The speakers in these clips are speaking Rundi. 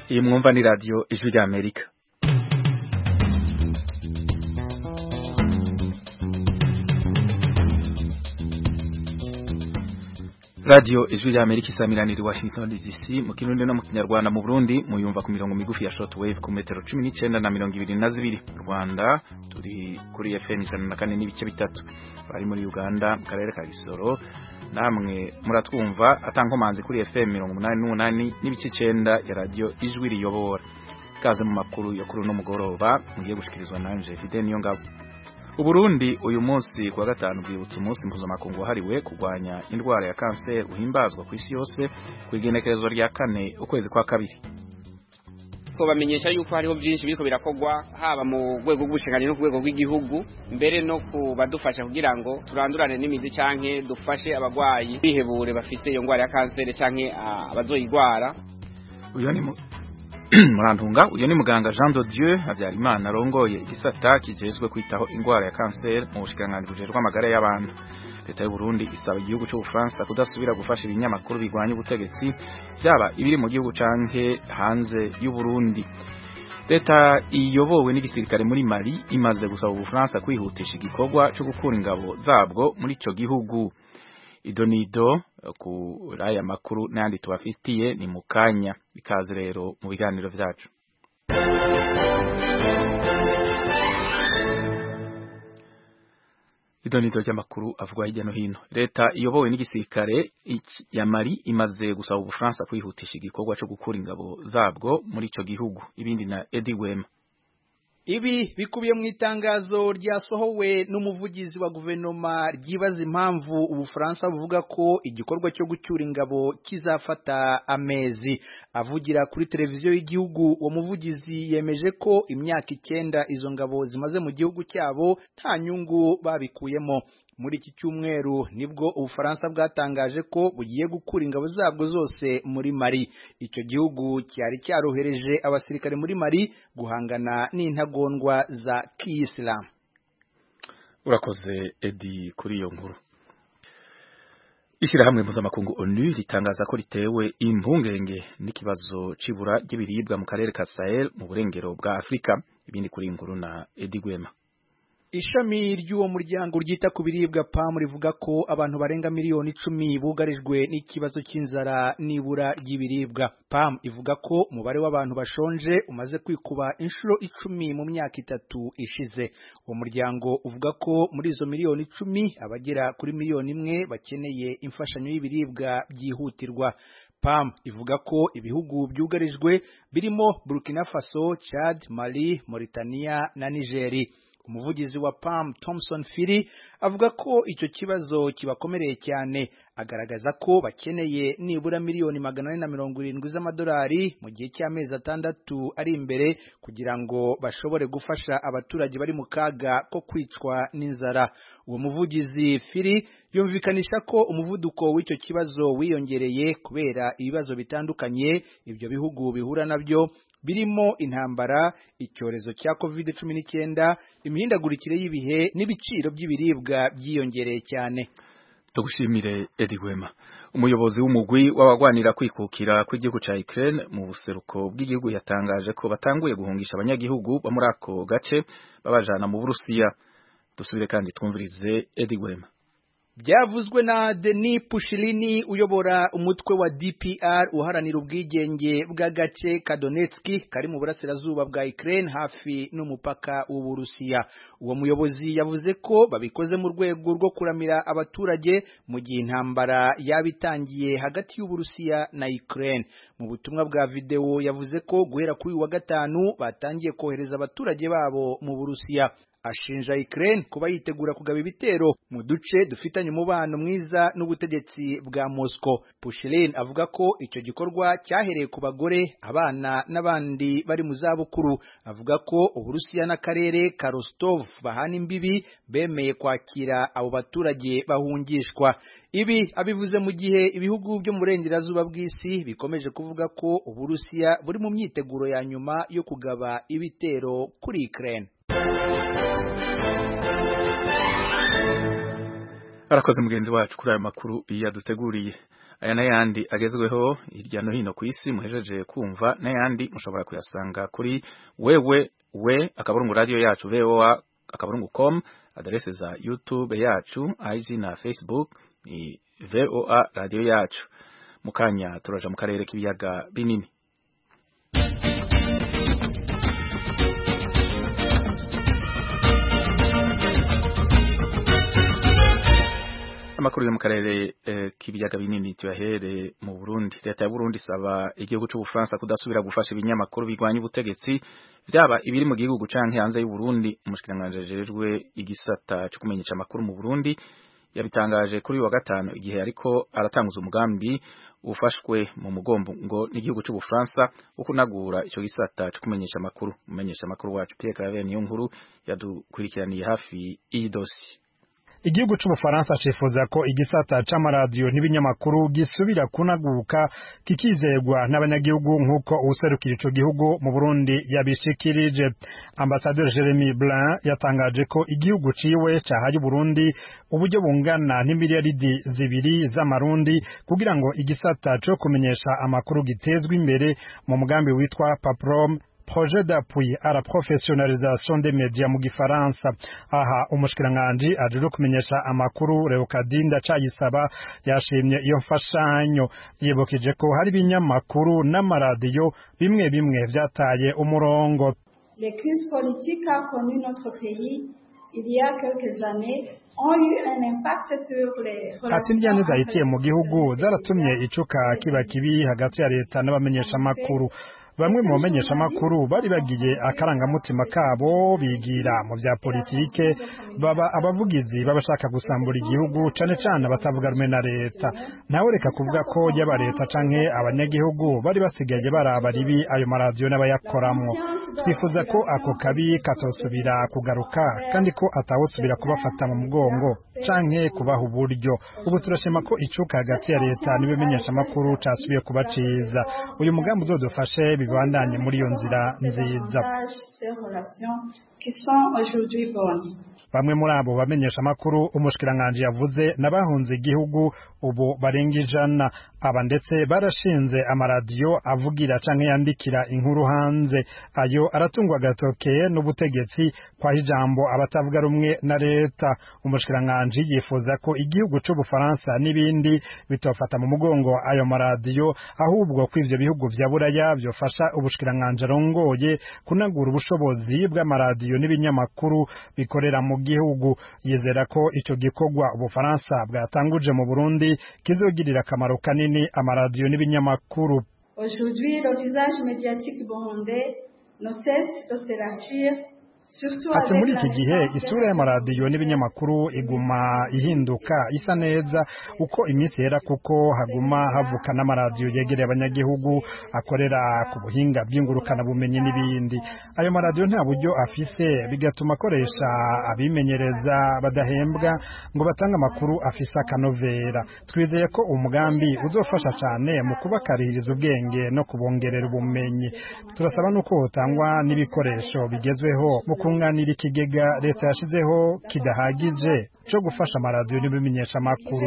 iyi mwumva ni radiyo ijwi rya amerika radiyo ijwi rya amerika isamiranira i washington dc mu kirundi no mu kinyarwanda mu burundi muyumva ku mirongo migufi ya shortwave ku metero cumi n'icyenda na mirongo ibiri na zibiri mu rwanda turi kuri fm ijana na kane n'ibice bitatu bari muri uganda mu karere ka gisoro namwe muratwumva atankomanzi kuri fm mirongo umunani n'umunani n'ibice icyenda ya radiyo ijwi riyobora ikaze mu makuru yo kuri uno mugoroba mugiye gushikirizwa nanje fide niyo ngabo Uburundi uyu munsi kuwa gatanu bwibutsa umunsi mpuzamakungu wahariwe kurwanya indwara ya kanseri uhimbazwa ku isi yose ku igenekerezo rya kane ukwezi kwa kabiri bamenyesha yuko hariho byinshi biriko birakorwa haba mu rwego rw'ubushingani no ku rwego rw'igihugu mbere no kubadufasha kugira ngo turandurane n'imizi canke dufashe abagwayi bihebure bafise iyo ndwara ya kanseri canke abazoyigwara uyu ni murantunga uyu ni muganga Jean de Dieu Habyarimana arongoye igisata kijejwe kwitaho indwara ya kanseri mu bushikiranganji bujejwe amagara y'abantu leta y'u Burundi isaba igihugu cy'u Bufaransa kudasubira gufasha ibinyamakuru bigwanya ubutegetsi byaba ibiri mu gihugu canke hanze y'u Burundi leta iyobowe n'igisirikare muri Mali imaze gusaba Ubufaransa kwihutisha igikorwa cyo gukura ingabo zabwo muri ico gihugu idonido kuri aya makuru n'ayandi tubafitiye ni mu kanya ikaze rero mu biganiro byacu idonido ry'amakuru avugwa hirya no hino leta iyobowe n'igisirikare ya Mali imaze gusaba Ubufaransa kwihutisha igikorwa cyo gukura ingabo zabwo muri ico gihugu ibindi na Eddie Wema Ibi bikubiye mu itangazo ryasohowe n'umuvugizi wa guverinoma ryibaza impamvu ubufaransa buvuga ko igikorwa cyo gucyura ingabo kizafata amezi avugira kuri televiziyo y'igihugu uwo muvugizi yemeje ko imyaka icyenda izo ngabo zimaze mu gihugu cyabo nta nyungu babikuyemo muri iki cyumweru nibwo ubufaransa bwatangaje ko bugiye gukura ingabo zabwo zose muri Mali icyo gihugu cyari cyarohereje abasirikare muri Mali guhangana n'intagondwa za kiyisilamu urakoze edi kuri iyo nkuru ishyirahamwe mpuzamakungu onu ritangaza ko ritewe impungenge n'ikibazo c'ibura ry'ibiribwa mu karere ka Sahel mu burengero bwa Afurika ibindi kuri inkuru na edi Gwema Ishami ry'uwo muryango ryita ku biribwa PAM rivuga ko abantu barenga miliyoni icumi bugarijwe n'ikibazo cy'inzara n'ibura ry'ibiribwa. PAM ivuga ko umubare w'abantu bashonje umaze kwikuba inshuro icumi mu myaka itatu ishize. Uwo muryango uvuga ko muri izo miliyoni icumi abagera kuri miliyoni imwe bakeneye imfashanyo y'ibiribwa byihutirwa. PAM ivuga ko ibihugu byugarijwe birimo Burkina Faso, Chad, Mali, Mauritania na Nigeri. umuvugizi wa PAM Thomson Phiri avuga ko icyo kibazo kibakomereye cyane agaragaza ko bakeneye nibura miliyoni magana ane na mirongo irindwi z'amadolari mu gihe cy'amezi atandatu ari imbere kugira ngo bashobore gufasha abaturage bari mu kaga ko kwicwa n'inzara uwo muvugizi Phiri yumvikanisha ko umuvuduko w'icyo kibazo wiyongereye kubera ibibazo bitandukanye ibyo bihugu bihura nabyo birimo intambara icyorezo cya covid cumi n'icyenda imihindagurikire y'ibihe n'ibiciro by'ibiribwa byiyongereye cyane tugushimire Edi Gwema umuyobozi w'umugwi w'abagwanira kwikukira kw'igihugu ca Ukraine mu buseruko bw'igihugu yatangaje ko batanguye guhungisha abanyagihugu bo muri ako gace babajana mu Burusiya dusubire kandi twumvirize Edi Gwema byavuzwe na Denis Pushilini uyobora umutwe wa DPR uharanira ubwigenge bw'agace ka Donetsk kari mu burasirazuba bwa Ukraine hafi n'umupaka w'Uburusiya uwo muyobozi yavuze ko babikoze mu rwego rwo kuramira abaturage mu gihe intambara yabitangiye hagati y'Uburusiya na Ukraine mu butumwa bwa video yavuze ko guhera kuri uyu wa gatanu batangiye kohereza abaturage babo mu Burusiya ashinja Ukraine kuba yitegura kugaba ibitero mu duce dufitanye umubano mwiza n'ubutegetsi bwa Moscow. Pushilin avuga ko icyo gikorwa cyahereye ku bagore, abana n'abandi bari mu zabukuru. Avuga ko Uburusiya n'akarere ka Rostov bahana imbibi bemeye kwakira abo baturage bahungishwa. Ibi abivuze mu gihe ibihugu byo mu burengerazuba bw'isi bikomeje kuvuga ko Uburusiya buri mu myiteguro ya nyuma yo kugaba ibitero kuri Ukraine. arakoze mugenzi wacu kuri aya makuru yaduteguriye aya n'ayandi agezweho hirya no hino ku isi muhejeje kumva n'ayandi mushobora kuyasanga kuri wewe we akaburungu radio yacu voa akaburungu com adrese za youtube yacu ig na facebook ni voa radio yacu mukanya turaja mu karere k'ibiyaga binini amakuru yo mu karere eh, k'ibiyaga binini tuyahere mu Burundi leta ya Burundi isaba igihugu c'ubufaransa kudasubira gufasha ibinyamakuru bigwanya ubutegetsi vyaba ibiri mu gihugu canke hanze y'u Burundi umushikiranganje ajejwe igisata cyo kumenyesha amakuru mu Burundi yabitangaje kuri wa gatanu igihe ariko aratanguza umugambi ufashwe mu mugombo ngo n'igihugu c'ubufaransa wo kunagura ico gisata cyo kumenyesha amakuru umenyesha amakuru wacu Pierre Claver niyo nkuru yadukurikiraniye hafi iyi dossier igihugu c'ubufaransa cifuza ko igisata c'amaradiyo n'ibinyamakuru gisubira kunaguka kikizegwa n'abanyagihugu nk'uko uwuserukira ico gihugu mu burundi yabishikirije ambasaderi jeremy blin yatangaje ko igihugu ciwe cahaye uburundi uburyo bungana n'imiliyaridi zibiri z'amarundi kugira ngo igisata co kumenyesha amakuru gitezwe imbere mu mugambi witwa paprom projet d'appui à la professionnalisation des médias mu gifaransa aha umushikiranganje aje kumenyesha amakuru Leokadinda Cayisaba yashimye iyo mfashanyo yibukije ko hari ibinyamakuru n'amaradiyo bimwe bimwe vyataye umurongo Les crises politiques qu'a connu notre pays il y a quelques années ont eu un impact sur les ati indyane zahitiye mu gihugu zaratumye icuka kiba kibi hagati ya leta n'abamenyeshamakuru bamwe mu bamenyeshamakuru bari bagiye akarangamutima kabo bigira mu bya politike baba abavugizi babashaka gusambura igihugu cane cane abatavuga rumwe na leta nawe reka kuvuga ko yaba leta canke abanyagihugu bari basigaye baraba ribi ayo maradiyo n'abayakoramwo twifuza ko ako kabi katosubira kugaruka kandi ko atawusubira kubafata mu mugongo canke kubaha uburyo ubu turashima ko icuka hagati ya leta n'ibimenyeshamakuru casubiye kuba ciza uyu mugambi uzodufashe bibandanye muri iyo nzira nziza bamwe muri abo bamenyesha amakuru umushikiranganje yavuze n'abahunze igihugu ubu barenga ijana aba ndetse barashinze amaradiyo avugira canke yandikira inkuru hanze ayo aratungwa agatoke n'ubutegetsi kwa ijambo abatavuga rumwe na leta umushikiranganje yifuza ko igihugu c'ubufaransa n'ibindi bitofata mu mugongo ayo maradiyo ahubwo ko ivyo bihugu vya buraya vyofasha ubushikiranganje arongoye kunagura ubushobozi bw'amaradiyo n'ibinyamakuru bikorera mu gihugu yizera ko ico gikorwa ubufaransa bwatanguje mu Burundi kizogirira akamaro kanini amaradiyo n'ibinyamakuru Aujourd'hui, le visage médiatique burundais ne cesse de s'élargir ati muri iki gihe isura y'amaradiyo n'ibinyamakuru iguma ihinduka isa neza uko iminsi yera kuko haguma havuka n'amaradiyo yegereye abanyagihugu akorera ku buhinga bw'ingurukana bumenyi n'ibindi ayo maradiyo nta buryo afise bigatuma akoresha abimenyereza badahembwa ngo batange amakuru afise akanovera twizeye ko umugambi uzofasha cyane mu kubakaririza ubwenge no kubongerera ubumenyi turasaba n'uko hotangwa n'ibikoresho bigezweho mu kunganira ikigega leta yashizeho kidahagije cyo gufasha amaradiyo n'ibimenyeshamakuru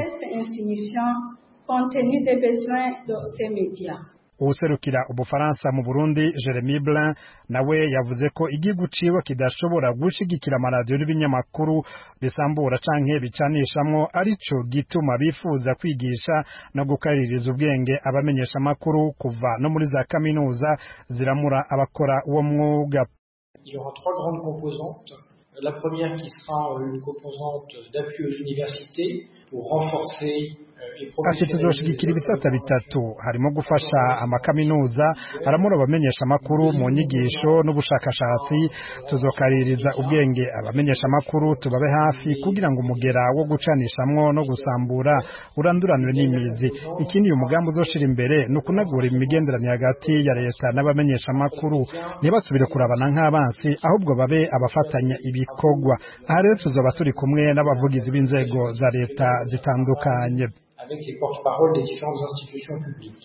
uwuserukira ubufaransa mu burundi jeremy blin nawe yavuze ko igihugu ciwe kidashobora gushigikira amaradiyo n'ibinyamakuru bisambura canke bicanishamwo arico gituma bifuza kwigisha no gukaririza ubwenge abamenyeshamakuru kuva no muri za kaminuza ziramura abakora uwo mwuga Il y aura trois grandes composantes. La première qui sera une composante d'appui aux universités pour renforcer ati tuzoshigikira ibisata bitatu harimo gufasha amakaminuza aramura abamenyesha amakuru mu nyigisho n'ubushakashatsi tuzokaririza ubwenge abamenyesha amakuru tubabe hafi kugira ngo umugera wo gucanishamwo no gusambura uranduranwe n'imizi ikindi uyu mugambi uzoshira imbere ni ukunagura imigenderanire hagati ya leta n'abamenyesha amakuru ntibasubire kurabana nk'abansi ahubwo babe abafatanya ibikorwa aha rero tuzoba turi kumwe n'abavugizi b'inzego za leta zitandukanye avec les porte-paroles des différentes institutions publiques.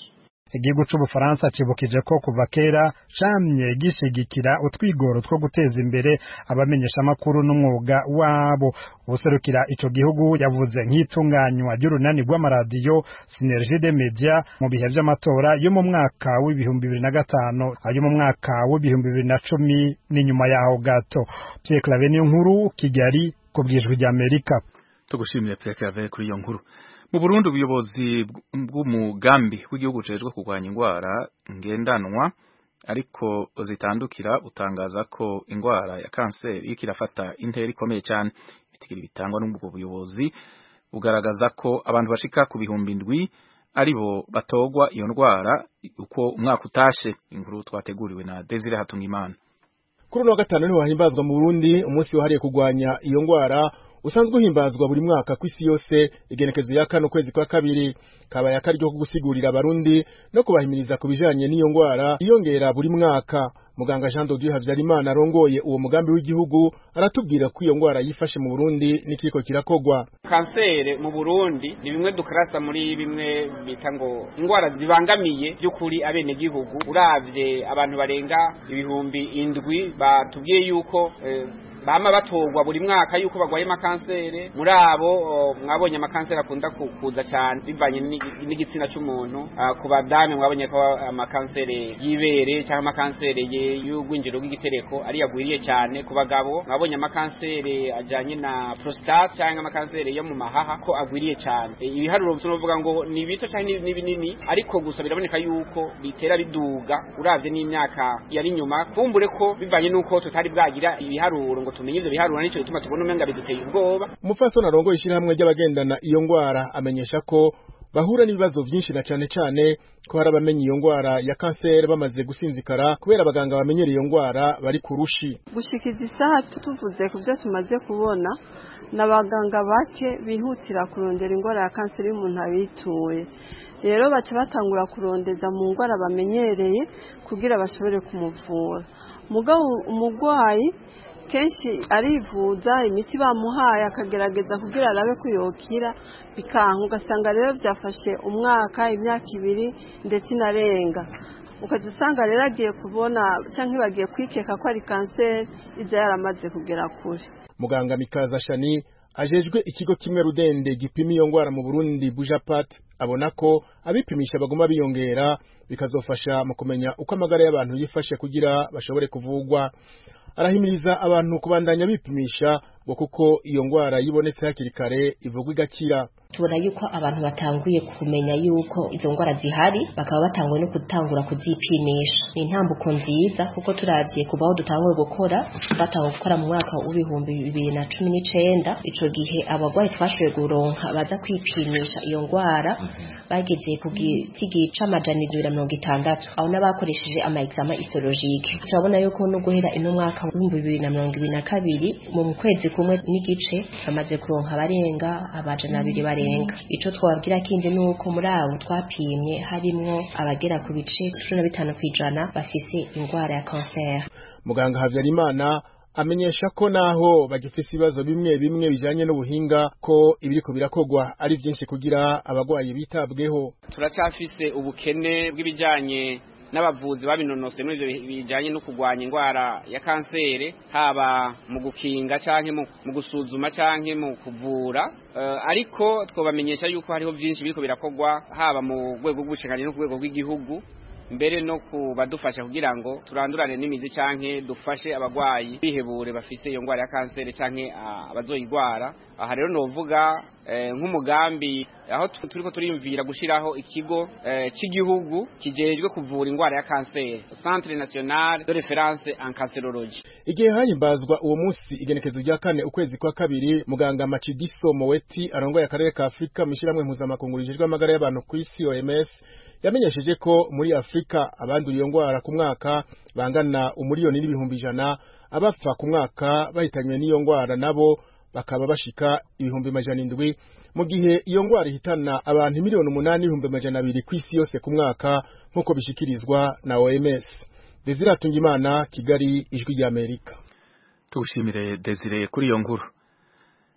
igihugu c'ubufaransa cibukije ko kuva kera camye gishigikira utwigoro two guteza imbere abamenyeshamakuru n'umwuga wabo ubuserukira ico gihugu yavuze nk'itunganywa ry'urunani rw'amaradiyo Synergie des Media mu bihe vy'amatora yo mu mwaka w'ibihumbi bibiri na gatanu ayo mu mwaka w'ibihumbi bibiri na cumi n'inyuma yaho gato Pierre Claver niyo nkuru Kigali ku bwijwi ry'Amerika tugushimire Pierre Claver kuri iyo nkuru mu Burundi ubuyobozi bw'umugambi w'igihugu ujejwe kurwanya indwara ngendanwa ariko zitandukira utangaza ko indwara ya kanseri iriko irafata intera ikomeye cyane ibitigiri bitangwa n'ubwo buyobozi bugaragaza ko abantu bashika ku bihumbi indwi aribo batogwa iyo ndwara uko umwaka utashe inkuru twateguriwe na Desire Hatungimana kuri uno wa gatanu niho hahimbazwa mu Burundi umunsi wahariye kurwanya iyo ndwara usanzwe uhimbazwa buri mwaka ku isi yose igenekezo ya kane ukwezi kwa kabiri kabaye akaryo ko gusigurira abarundi no kubahimiriza ku bijanye n'iyo ngwara iyongera buri mwaka muganga Jean Dodieu Havyarimana arongoye uwo mugambi w'igihugu aratubwira ko iyo ngwara yifashe mu Burundi n'ikiko kirakogwa kansere mu Burundi ni bimwe dukarasa muri bimwe bita ngo ingwara zibangamiye by'ukuri abene gihugu uravye abantu barenga ibihumbi indwi batubwiye yuko eh, bama batogwa buri mwaka yuko bagwaye makansere muri abo mwabonye amakansere akunda kuza cyane bivanye n'igitsina cy'umuntu ku badame mwabonye ko amakansere y'ibere cyangwa amakansere y'ugwinjiro rw'igitereko ari yagwiriye cyane ku bagabo mwabonye amakansere ajanye na prostate cyangwa amakansere yo mu mahaha ko agwiriye cyane ibiharuro tunovuga ngo ni bito cyangwa ni binini ariko gusa biraboneka yuko bitera biduga uravye n'imyaka yari nyuma kumbure ko bivanye n'uko tutari bwagira ibiharuro ngo tumenye ivyo biharura nico gituma tubona umenga biduteye ubwoba umupfasoni arongoye ishyirahamwe ry'abagendana iyo ngwara amenyesha ko bahura n'ibibazo byinshi na cane cane ko hari abamenye iyo ngwara ya kanseri bamaze gusinzikara kubera abaganga bamenyera iyo ngwara bari ku rushi gushikiza isaha tuvuze ku byo tumaze kubona n'abaganga bake bihutira kurondera ingwara ya kanseri y'umuntu abituye rero baca batangura kurondeza mu ngwara bamenyereye kugira bashobore kumuvura mugabo umugwayi kenshi arivuza imiti bamuhaye akagerageza kugira arabe ko yokira bikanka ugasanga rero byafashe umwaka imyaka ibiri ndetse inarenga ukajya usanga rero agiye kubona cyangwa bagiye kwikeka ko ari kanseri ibyo yaramaze kugera kure muganga mikaza shani ajejwe ikigo kimwe rudende gipima iyo ngwara mu burundi bujapat abona ko abipimisha baguma biyongera bikazofasha mu kumenya uko amagara y'abantu yifashe kugira bashobore kuvugwa arahimiriza abantu kubandanya bipimisha ngo kuko iyo ngwara yibonetse hakiri kare ivugwa igakira tubona yuko abantu batanguye kumenya yuko izo ngwara zihari bakaba batanguye no gutangura kuzipimisha ni intambuko nziza kuko turavye kuva aho dutanguye gukora batanguye gukora mu mwaka w'ibihumbi bibiri na cumi n'icenda ico gihe abagwayi twashoboye guronka baza kwipimisha iyo ngwara bageze ku giti c'amajana indwi na mirongo itandatu aho n'abakoresheje ama exama histologique turabona yuko no guhera ino mwaka w'ibihumbi bibiri na mirongo ibiri na kabiri mu kwezi kumwe n'igice bamaze kuronka abarenga amajana abiri barenga ico twababwira kindi nuko muri abo twapimye harimwo abagera ku bice cumi na bitanu kw'ijana bafise ingwara ya kanseri muganga Havyarimana amenyesha ko naho bagifise ibibazo bimwe bimwe bijanye n'ubuhinga ko ibiriko birakogwa ari vyinshi kugira abagwayi bitabweho turacafise ubukene bw'ibijanye n'abavuzi babinonose muri ivyo bijanye no kurwanya indwara ya kanseri haba mu gukinga canke mu gusuzuma canke mu kuvura uh, ariko twobamenyesha yuko hariho vyinshi biriko birakogwa haba mu rwego rw'ubushingani no ku rwego rw'igihugu mbere no kubadufasha kugira ngo turandurane n'imizi canke dufashe abagwayi bihebure bafise iyo ngwara ya kanseri canke abazoyigwara aha rero novuga nk'umugambi aho turiko turiyumvira gushiraho ikigo cy'igihugu kijejwe kuvura ingwara ya kanseri Centre National de Reference en Cancerologie igihe hahimbazwa uwo munsi igenekezo rya kane ukwezi kwa kabiri muganga Machidiso Moweti arongoye akarere ka Afrika mu ishyirahamwe mpuzamakungu rijejwe amagara y'abantu ku isi OMS yamenyesheje ko muri Afrika abandura iyo ngwara ku mwaka bangana umuriyoni n'ibihumbi ijana abapfa ku mwaka bahitanywe n'iyo ngwara nabo bakaba bashika ibihumbi majana indwi mu gihe iyo ngwara ihitana abantu miliyoni umunani n'ibihumbi majana abiri ku isi yose ku mwaka nk'uko bishikirizwa na OMS Desire Atungimana Kigali ijwi ry'Amerika tugushimire Desire kuri iyo nkuru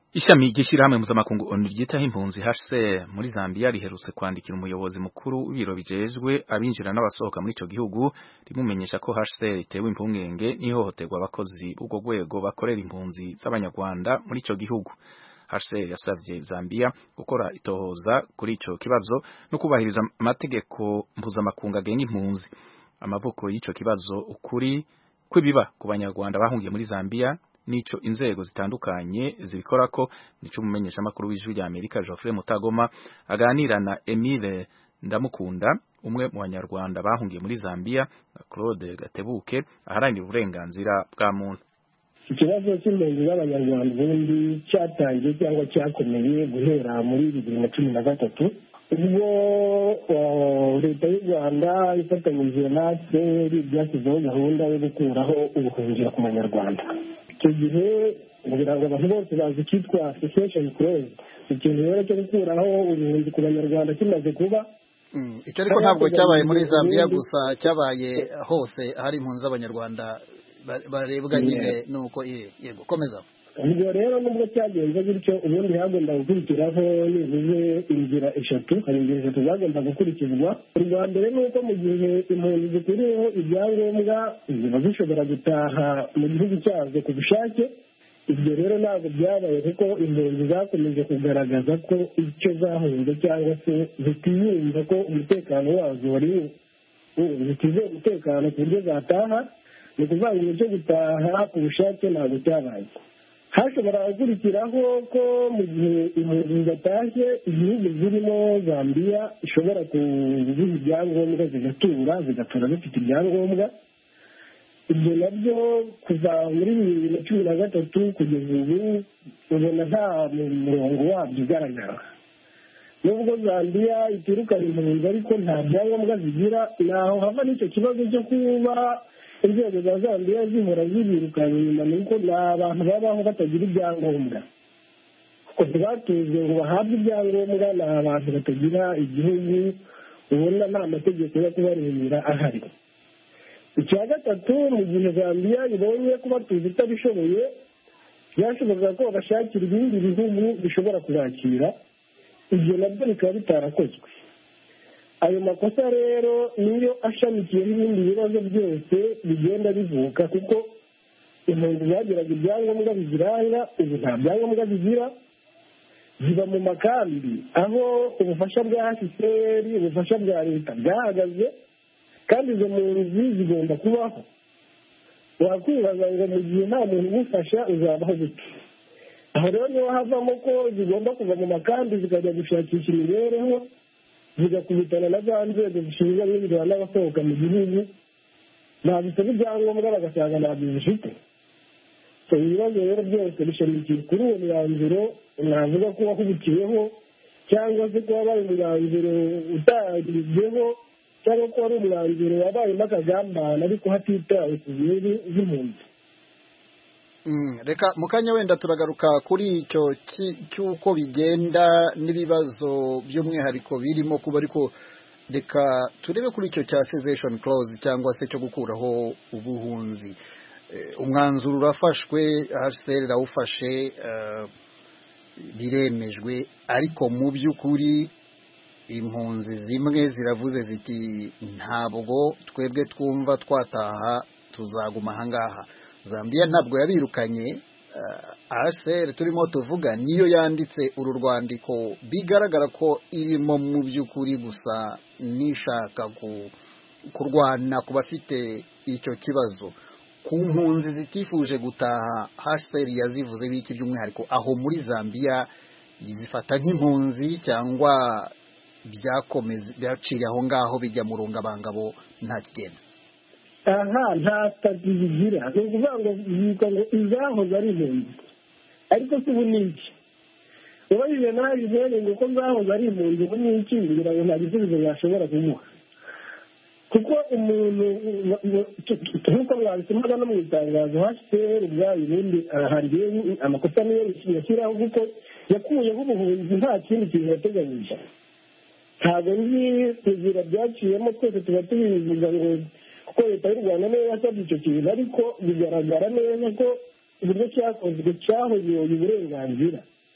Ishami ry'ishirahamwe mpuzamakungu ONU ryitaho impunzi HCR muri Zambia riherutse kwandikira umuyobozi mukuru w'ibiro bijejwe abinjira n'abasohoka muri ico gihugu rimumenyesha ko HCR itewe impungenge n'ihohoterwa abakozi b'ubwo rwego bakorera impunzi z'abanyarwanda muri ico gihugu. HCR yasavye Zambia gukora itohoza kuri ico kibazo no kubahiriza amategeko mpuzamakungu agenga impunzi. Amavuko y'ico kibazo ukuri kwibiba ku banyarwanda bahungiye muri Zambia nico inzego zitandukanye zibikorako nico umumenyesha makuru w'ijwi rya Amerika Geoffrey Mutagoma aganira na Emile Ndamukunda umwe mu banyarwanda bahungiye muri Zambia na Claude Gatebuke aharanira uburenganzira bwa muntu ikibazo cy'impunzi z'abanyarwanda ubundi cyatangiye cyangwa cyakomeye guhera muri bibiri na cumi na gatatu ubwo leta y'u rwanda ifatanyije na fpr byashyizeho gahunda yo gukuraho ubuhungiro ku banyarwanda icyo gihe kugira ngo abantu bose bazi icyitwa association close ikintu rero cyo gukuraho ubuhunzi ku banyarwanda kimaze kuba icyo ariko ntabwo cyabaye muri zambia gusa cyabaye hose hari impunzi z'abanyarwanda barebwa nyine nuko yego komeza ubwo rero nubwo cyagenze gutyo ubundi hagomba gukurikiraho nibuze inzira eshatu hari inzira eshatu zagomba gukurikizwa urwa mbere ni uko mu gihe impunzi zikuriyeho ibyangombwa ziba zishobora gutaha mu gihugu cyazo ku bushake ibyo rero ntabwo byabaye kuko impunzi zakomeje kugaragaza ko icyo zahunze cyangwa se zitiyumva ko umutekano wazo wari zitizeye umutekano ku buryo zataha ni ukuvuga ngo cyo gutaha ku bushake ntabwo cyabaye hashobora gukurikiraho ko mu gihe impunzi zidatashye igihugu zirimo zambia ishobora kuziha ibyangombwa zigatura zigatura zifite ibyangombwa ibyo nabyo kuva muri bibiri na cumi na gatatu kugeza ubu ubona nta murongo wabyo ugaragara nubwo zambia itirukana impunzi ariko nta byangombwa zigira naho hava n'icyo kibazo cyo kuba inzego za zambia zihora zibirukana inyuma ni uko ni abantu babaho batagira ibyangombwa kuko ntibatuzwe ngo bahabwe ibyangombwa ni abantu batagira igihugu ubona nta mategeko yo kubarebera ahari icya gatatu mu gihe zambia ibonye kuba tuzi itabishoboye byashoboraga ko babashakira ibindi bihugu bishobora kubakira ibyo nabyo bikaba bitarakozwe ayo makosa rero niyo ashamikiyeho ibindi bibazo byose bigenda bivuka kuko impunzi zagiraga ibyangombwa biziranga ubu nta byangombwa bigira ziba mu makambi aho ubufasha bwa hcr ubufasha bwa leta bwahagaze kandi izo mpunzi zigomba kubaho wakwibaza ngo mu gihe nta muntu ugufasha uzabaho gute aho rero niho havamo ko zigomba kuva mu makambi zikajya gushakisha imibereho zigakubitana na za nzego zishinzwe abinjira n'abasohoka mu gihugu ntabisaba ibyangombwa bagasanga ntabyo zifite ibibazo rero byose bishamikiye kuri uwo mwanzuro navuga ko wahubukiweho cyangwa se ko wabaye umwanzuro utagizweho cyangwa ko wari umwanzuro wabayemo akagambane ariko hatitawe ku bihugu z'impunzi reka mu kanya wenda turagaruka kuri icyo cy'uko bigenda n'ibibazo by'umwihariko birimo kuba ariko reka turebe kuri icyo cya cessation clause cyangwa se cyo gukuraho ubuhunzi umwanzuro urafashwe hcr irawufashe biremejwe ariko mu by'ukuri impunzi zimwe ziravuze ziti ntabwo twebwe twumva twataha tuzaguma ahangaha zambia ntabwo yabirukanye hcr turimo tuvuga niyo yanditse uru rwandiko bigaragara ko irimo mu by'ukuri gusa n'ishaka kurwana ku bafite icyo kibazo ku mpunzi zitifuje gutaha hcr yazivuze biki by'umwihariko aho muri zambia zifata nk'impunzi cyangwa byakomeza byaciye aho ngaho bijya mu rungabangabo nta kigenda aha nta sitati zigira ni ukuvuga ngo zitwa ngo izahoze ari impunzi ariko si ubu ni iki ubajije nawe izere ngo uko zahoze ari impunzi ubu ni iki ngira ngo nta gisubizo yashobora kumuha kuko umuntu nk'uko mwabisomaga no mu itangazo hcr ubwayo ubundi hari amakosa niyo yashyiraho kuko yakuyeho ubuhunzi nta kindi kintu yateganyije ntabwo nzi inzira byaciyemo twese tuba tubivuga ngo kuko leta y'u rwanda niyo yasabye icyo kintu ariko bigaragara neza ko uburyo cyakozwe cyahoyoye uburenganzira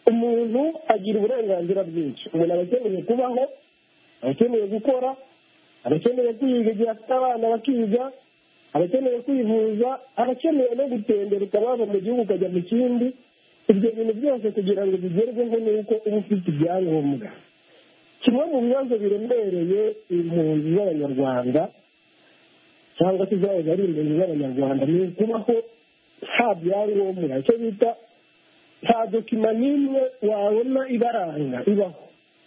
umuntu agira uburenganzira bwinshi umuntu aba akeneye kubaho aba akeneye gukora aba akeneye kwiga igihe afite abana bakiga aba akeneye kwivuza aba akeneye no gutembera ukaba mu gihugu ukajya mu kindi ibyo bintu byose kugira ngo bigerweho ni uko uba ufite ibyangombwa kimwe mu bibazo biremereye impunzi z'abanyarwanda cyangwa se zahoze ari impunzi z'abanyarwanda ni ukubaho nta byangombwa icyo bita nta dokima n'imwe wabona ibaranga ibaho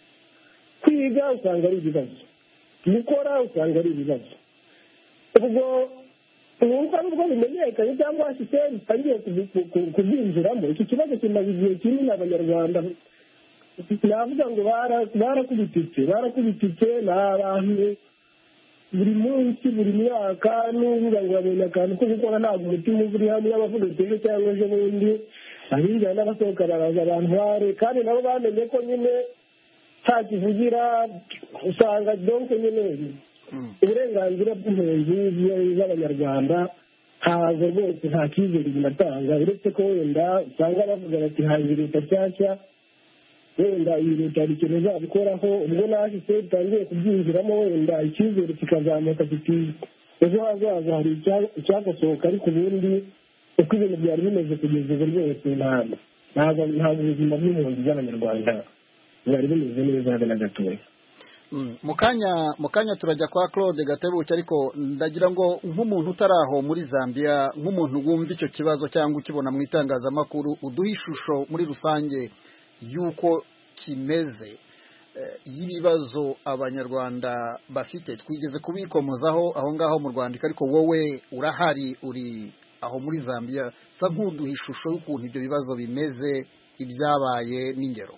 kwiga usanga ari ibibazo gukora usanga ari ibibazo ubwo nk'uko nubwo bimenyekanye cyangwa sisiteme itangiye kubyinjiramo iki kibazo kimaze igihe kinini abanyarwanda navuga ngo barakubititse barakubititse ni abantu buri munsi buri myaka n'uvuga ngo babonye akantu ko gukora ntabwo umutima uba uri hamwe abavuga ejo cyangwa ejo bundi abinjira n'abasohoka baraza abantu bare kandi nabo bamenye ko nyine nta kivugira usanga donke nyine uburenganzira bw'impunzi z'abanyarwanda ntabwo rwose nta cyizere binatanga uretse ko wenda usanga bavuga bati haje leta nshyashya wenda iyi leta hari ikintu izabikoraho ubwo nahise bitangiye kubyinjiramo wenda icyizere kikazamuka kiti ejo hazaza hari icyakosohoka ariko ubundi uko ibintu byari bimeze kugeza ubu rwose ntabwo ntabwo ubuzima bw'impunzi z'abanyarwanda bwari bumeze neza habe na gatoya mu kanya mu kanya turajya kwa claude gatebuke ariko ndagira ngo nk'umuntu utari aho muri zambia nk'umuntu wumva icyo kibazo cyangwa ukibona mu itangazamakuru uduhe ishusho muri rusange y'uko kimeze y'ibibazo abanyarwanda bafite twigeze kubikomozaho aho ngaho mu rwandiko ariko wowe urahari uri aho muri zambia sa nk'uduha ishusho y'ukuntu ibyo bibazo bimeze ibyabaye n'ingero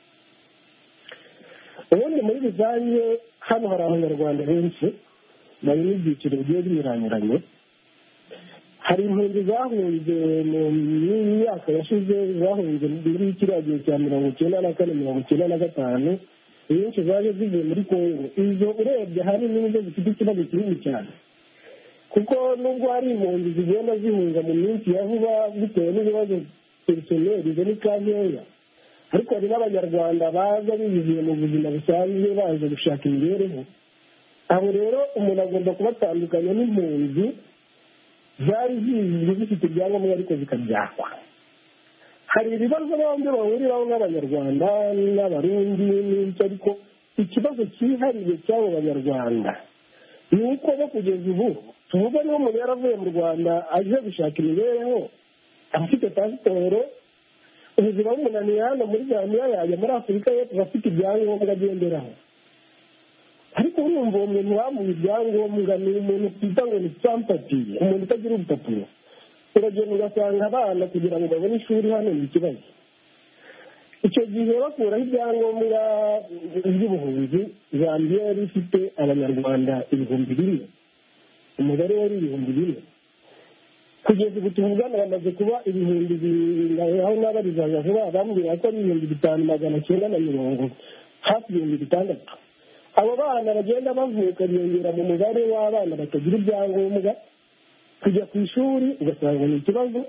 ubundi muri rusange hano hari abanyarwanda benshi bari n'ibyiciro bigiye binyuranyuranye hari impunzi zahunze mu myaka yashize zahunze muri kiriya gihe cya mirongo icyenda na kane mirongo icyenda na gatanu inyinshi zaje zivuye muri kongo izo urebye ahanini nizo zifite ikibazo kinini cyane kuko nubwo hari impunzi zigenda zihunga mu minsi ya vuba bitewe n'ibibazo perisoneri zo ni kankeya ariko hari n'abanyarwanda baza biyiziye mu buzima busanzwe baje gushaka imibereho abo rero umuntu agomba kubatandukanya n'impunzi zari zizwi zifite ibyangombwa ariko zikabyakwa hari ibibazo bombi bahuriraho n'abanyarwanda n'abarundi n'icyo ariko ikibazo cyihariye cy'abo banyarwanda ni uko bo kugeza ubu tuvuga niba umuntu yaravuye mu rwanda aje gushaka imibereho afite pasiporo ubuzima bumunaniye hano muri zambia yajya muri afurika y'epfo afite ibyangombwa agenderaho ariko urumva uwo muntu wamuha ibyangombwa ni umuntu twita ngo ni sampatiye umuntu utagira urupapuro uragenda ugasanga abana kugira ngo babone ishuri hano ni ikibazo icyo gihe bakuraho ibyangombwa by'ubuhunzi zambia yari ifite abanyarwanda ibihumbi bine umubare wari ibihumbi bine kugeza ubu tuvugana bamaze kuba ibihumbi aho n'abarizaga vuba bambwira ko ari ibihumbi bitanu magana cyenda na mirongo hafi ibihumbi bitandatu abo bana bagenda bavuka biyongera mu mubare w'abana batagira ibyangombwa kujya ku ishuri ugasanga ni ikibazo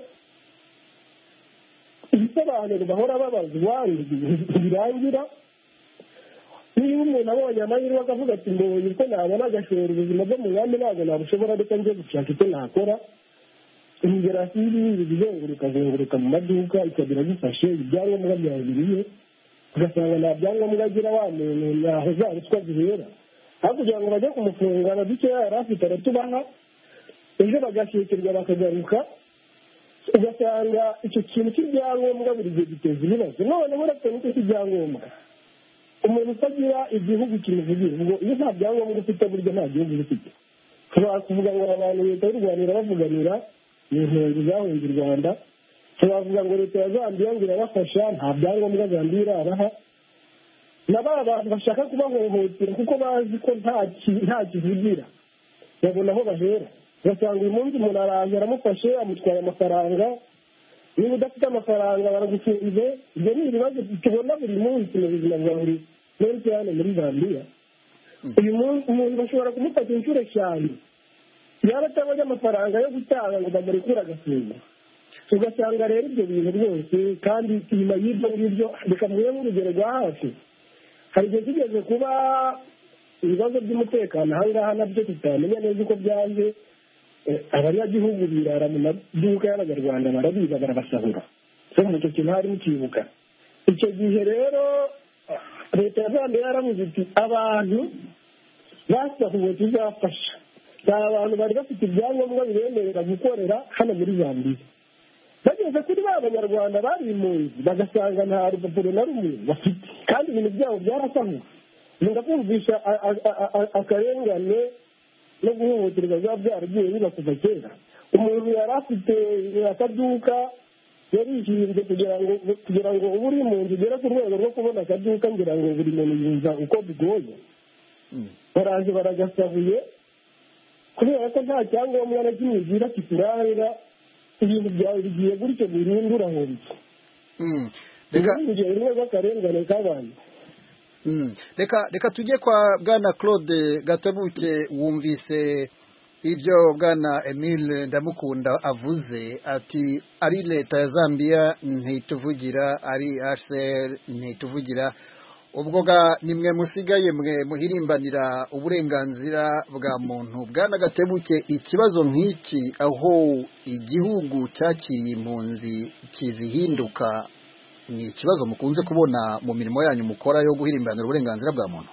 ibisobanuro bahora babazwa ntibirangira niba umuntu abonye amahirwe akavuga ati mbonye uko nabona agashora ubuzima bwo mu nkambi ntabwo nabushobora reka njye gushaka icyo nakora imigerasi y'ibibi izenguruka azenguruka mu maduka ikagira gifashe ibyangombwa byawe biriye ugasanga nta byangombwa agira wa muntu ntaho za ruswa zihera aho kugira ngo bajye kumufunga na dukeya yari afite aratubaha ejo bagashyikirwa bakagaruka ugasanga icyo kintu cy'ibyangombwa buri gihe giteza ibibazo noneho uretse n'icyo cy'ibyangombwa umuntu utagira igihugu kimuvugira ubwo iyo nta byangombwa ufite burya nta gihugu uba ufite tuba kuvuga ngo abantu leta y'u rwanda irabavuganira ni impunzi zahunze u rwanda tubavuga ngo leta ya zambia ngo irabafasha nta byangombwa zambia irabaha na ba bantu bashaka kubahohotera kuko bazi ko nta kivugira babona aho bahera ugasanga uyu munsi umuntu araje aramufashe amutwaye amafaranga niba udafite amafaranga baragufunze ibyo ni ibibazo tubona buri munsi mu buzima bwa buri munsi hano muri zambia uyu munsi umuntu bashobora kumufata inshuro eshanu yaba atabonye amafaranga yo gutanga ngo bamurekure agafunga ugasanga rero ibyo bintu byose kandi inyuma y'ibyo ngibyo reka mvuge nk'urugero rwa hafi hari igihe kigeze kuba ibibazo by'umutekano aha ngaha nabyo tutamenya neza uko byaje abanyagihugu birara mu maduka y'abanyarwanda barabiba barabasahura so mu icyo kintu harimo ikibuga icyo gihe rero leta ya zambia yaravuze iti abantu basahuwe tuzafasha ni abantu bari bafite ibyangombwa bibemerera gukorera hano muri zambia bageze kuri ba banyarwanda bari impunzi bagasanga nta rupapuro na rumwe bafite kandi ibintu byabo byarasahuwe ngenda kumvisha akarengane no guhohoterwa biba byaragiye biba kuva kera umuntu yari afite akaduka yarishinzwe kugira ngo kugira ngo uba uri impunzi ugere ku rwego rwo kubona akaduka ngira ngo buri muntu yumva uko bigoye baraje baragasabuye kubera ko nta cyangombwa na kimwe ugira kikuranga ibintu byawe bigiye gutyo burundu urahombye reka urugero rumwe rw'akarengane k'abantu reka reka tujye kwa bwana claude gatabuke wumvise ibyo bwana emile ndamukunda avuze ati ari leta ya zambia ntituvugira ari hcr ntituvugira ubwo ga nimwe musigaye mwe muhirimbanira uburenganzira bwa muntu bwana gatebuke ikibazo nk'iki aho igihugu cyakiye impunzi kizihinduka ni ikibazo mukunze kubona mu mirimo yanyu mukora yo guhirimbanira uburenganzira bwa muntu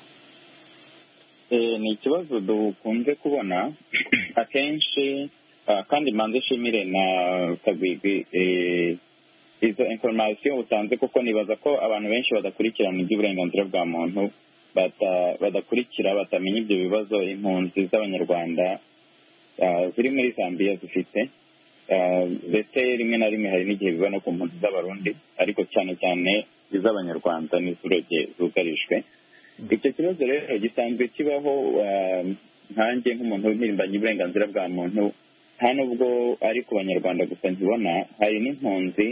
ni ikibazo dukunze kubona akenshi kandi manze nshimire na kagwigwi izo inforomasiyo utanze kuko nibaza ko abantu benshi badakurikirana iby'uburenganzira bwa muntu badakurikira batamenya ibyo bibazo impunzi z'abanyarwanda ziri muri zambia zifite ndetse rimwe na rimwe hari n'igihe biba no ku mpunzi z'abarundi ariko cyane cyane iz'abanyarwanda n'iz'uruge zugarijwe icyo kibazo rero gisanzwe kibaho nkanjye nk'umuntu w'impirimbanyi uburenganzira bwa muntu nta nubwo ari ku banyarwanda gusa nkibona hari n'impunzi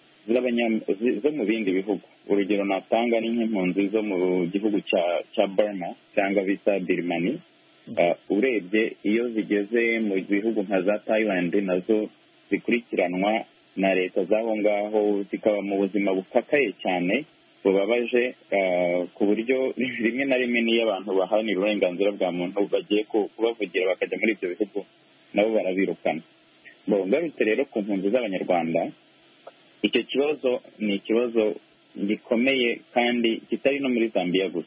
zo mu bindi bihugu urugero natanga ni nk'impunzi zo mu gihugu cya burma cyangwa bita birimani urebye iyo zigeze mu bihugu nka za thailand nazo zikurikiranwa na leta z'aho ngaho zikaba mu buzima bukakaye cyane bubabaje ku buryo rimwe na rimwe n'iyo abantu baharanira uburenganzira bwa muntu bagiye kubavugira bakajya muri ibyo bihugu nabo barabirukana ngarutse rero ku mpunzi z'abanyarwanda icyo kibazo ni ikibazo gikomeye kandi kitari no muri zambia gusa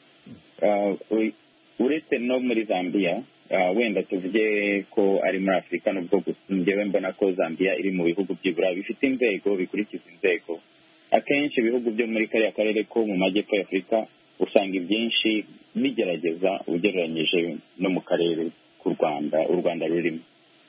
uretse no muri zambia wenda tuvuge ko ari muri afurika nubwo ngewe mbona ko zambia iri mu bihugu by'ibura bifite inzego bikurikiza inzego akenshi ibihugu byo muri kariya karere ko mu majyepfo y'afurika usanga ibyinshi bigerageza ugereranyije no mu karere k'u rwanda u rwanda rurimo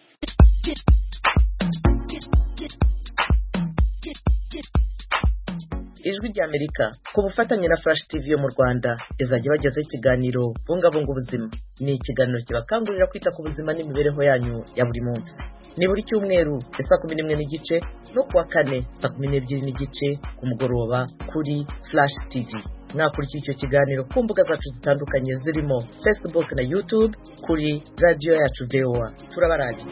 ijwi ry'amerika ku bufatanye na flash tv yo mu rwanda izajya bagezaho ikiganiro bungabunga ubuzima ni ikiganiro kibakangurira kwita ku buzima n'imibereho yanyu ya buri munsi ni buri cyumweru saa kumi n'imwe n'igice no kuwa kane saa kumi n'ebyiri n'igice ku mugoroba kuri flash tv mwakurikira icyo kiganiro ku mbuga zacu zitandukanye zirimo facebook na youtube kuri radiyo yacu voa turabarangitse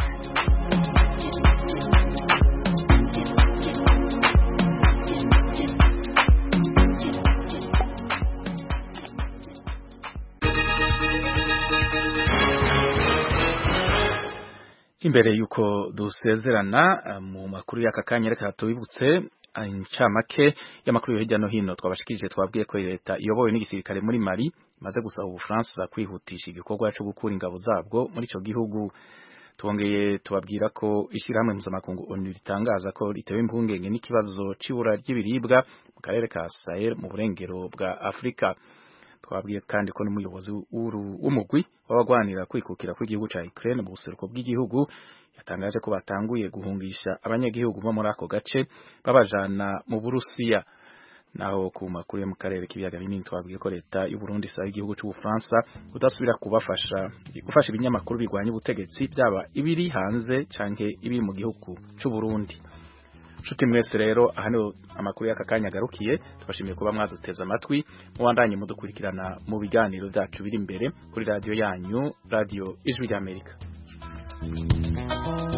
imbere yuko dusezerana mu makuru y'aka kanya reka tubibutse incamake y'amakuru yo hirya no hino twabashikirije twabwiye ko leta iyobowe n'igisirikare muri Mali imaze gusaba ubufaransa kwihutisha igikorwa cyo gukura ingabo zabwo muri icyo gihugu twongeye tubabwira ko ishyirahamwe mpuzamakungu onu ritangaza ko ritewe impungenge n'ikibazo c'ibura ry'ibiribwa mu karere ka Sahel mu burengero bwa Afurika twabwiye kandi ko n'umuyobozi w'umugwi w'abagwanira kwikukira kw'igihugu ca Ukraine mu buseruko bw'igihugu yatangaje ko batanguye guhungisha abanyagihugu bo muri ako gace babajana mu Burusiya naho ku makuru yo mu karere k'ibiyaga binini twabwiye ko leta y'u Burundi isaba igihugu c'Ubufaransa kudasubira kubafasha gufasha ibinyamakuru bigwanya ubutegetsi byaba ibiri hanze canke ibiri mu gihugu c'u Burundi Nshuti mwese rero aha niho amakuru y'aka kanya agarukiye tubashimiye kuba mwaduteze amatwi mubandanye mudukurikirana mu biganiro byacu biri imbere kuri radiyo yanyu radiyo ijwi ry'amerika